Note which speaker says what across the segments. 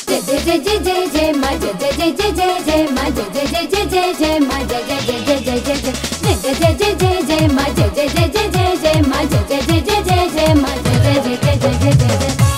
Speaker 1: जय जय जय जय जय जय मा जय जय जय जय जय जय मा जय जय जय जय जय जय मा जय जय जय जय जय जय जय जय जय जय जय जय मा जय जय जय जय जय जय मा जय जय जय जय जय जय मा जय जय जय जय जय जय जय जय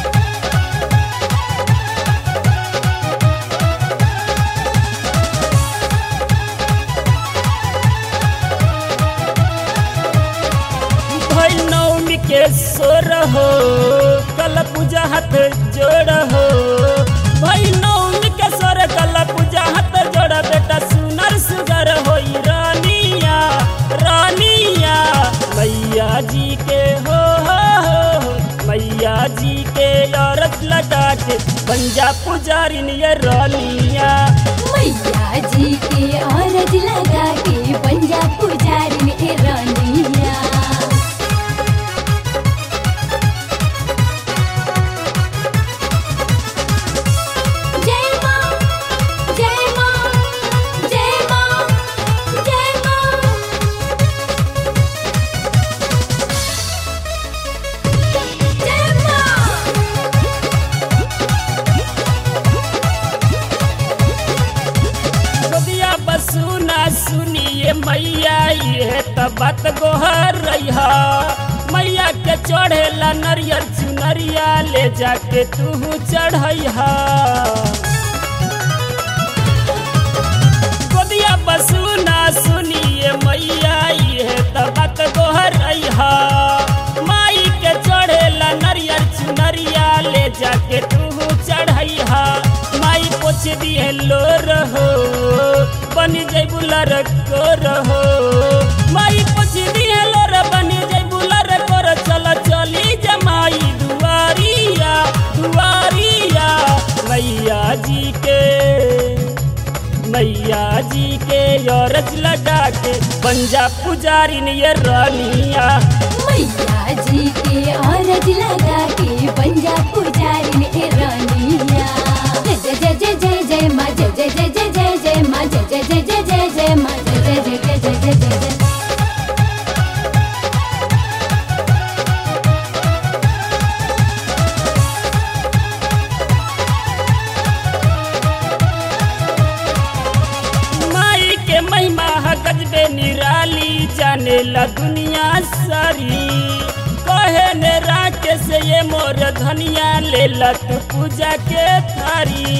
Speaker 2: भइल नवमी के सोर हो कल पूजा हाथ जोड़ हो भइल नवमी के सोर कल पूजा हाथ जोड़ बेटा सुनर सुगर होई रानिया रानिया मैया जी के हो हो हो हो, मैया जी के औरत लगा के पंजा पुजारी ये रानिया
Speaker 1: मैया जी के औरत लगा के पंजाब पुजारी में रानिया जय मां जय मां जय मां जय मां जय मां
Speaker 2: गोदिया बसुना सुनिए मैया ये त बात गोहर रहा मैया के चढ़ेला नरियर चुनरिया ले जाके तू चढ़ैहा गोदिया बसुना सुनिए मैया ये त बात गोहर रहा माई के चढ़ेला नरियर चुनरिया ले जाके तू चढ़ैहा माई पोछ दिए लो रहो बनी जैबू लड़को रहो माई पोछ दिए लो रे बनी जैबू लड़को रे चल चली जमाई दुआरिया दुआरिया मैया जी के मैया जी के औरत लगा के पंजाब पुजारी ने ये रानिया
Speaker 1: मैया जी के औरत लगा के पंजाब पुजारी में रानिया जय जय जय जय जय जय माँ जय जय जय जय जय जय माँ जय जय जय जय जय जय माँ जय जय जय जय जय जय जय जय
Speaker 2: माई के महिमा ह गजबे निराली जाने ला दुनिया सारी कहे ने राके से ये मोर धनिया ले ला तू पूजा के थारी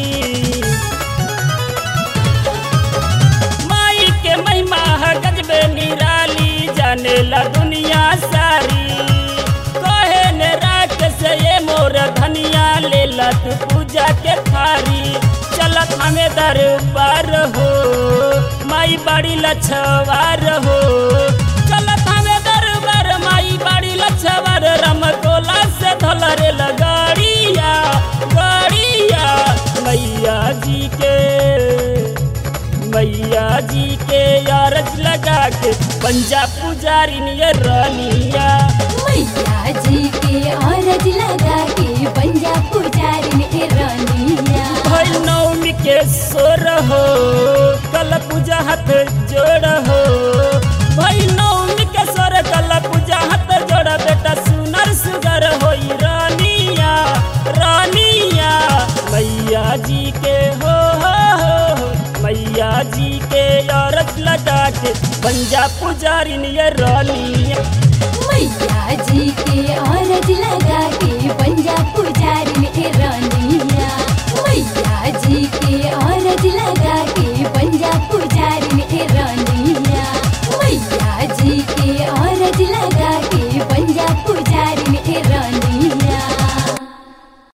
Speaker 2: माई के महिमा है गजबे निराली जाने ला दुनिया सारी कहे ने राख से ये मोर धनिया ले ला तू पूजा के थारी चलत हमें दरबार हो माई बड़ी लछवार हो चलत हमें दरबार माई बड़ी लछवार रमकोला से धलरे लगाड़िया गाड़िया मैया जी के मैया जी के यारज लगा के पंजाब पुजारी ने रानिया
Speaker 1: मैया जी के औरत लगा के पंजाब पुजारी में रानिया
Speaker 2: भइल नवमी के सोर हो कल पूजा हाथ जोड़ हो भइल नवमी के सोर कल पूजा हाथ जोड़ बेटा सुनर सुगर होई रानिया रानिया मैया जी के हो हो हो हो, मैया जी के औरत लगा के पंजाब पुजारी ने रानिया
Speaker 1: मैया जी के औरत लगा